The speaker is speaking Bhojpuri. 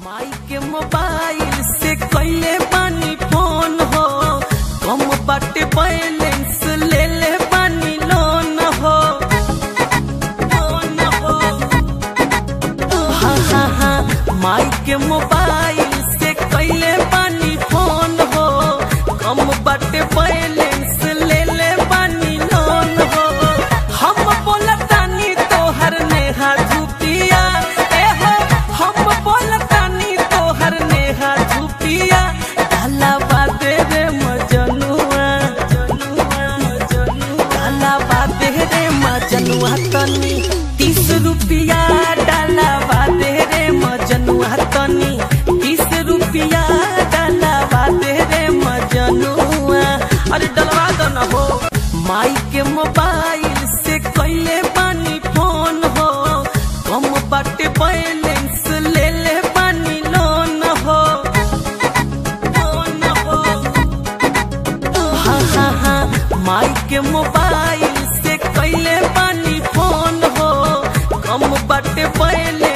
माई के मोबाइल से कैले बानी फोन हो कम बाटे बैलेंस ले ले बानी लोन हो लोन हो हाँ हाँ हाँ माई के मोबाइल से कैले बानी फोन हो कम बाटे बैलेंस ले ले बानी लोन हो हम बोलतानी तोहर नेहा झुपिया ए हो हम बोलतानी तोहर नेहा झुपिया डाला बादे रे मजनुआ डाला बादे रे मजनुआ तनी तीस रुपिया डाला बादे रे मजनुआ तनी तीस रुपिया डाला बादे रे मजनुआ अरे डलवा दो न हो माई के मोबाइल से कैले बानी फोन हो कम बाटे बैलेंस ले ले बानी लोन हो लोन हो हाँ हाँ हाँ माई के मोबाइल से कैले बानी फोन हो कम बाटे बैलेंस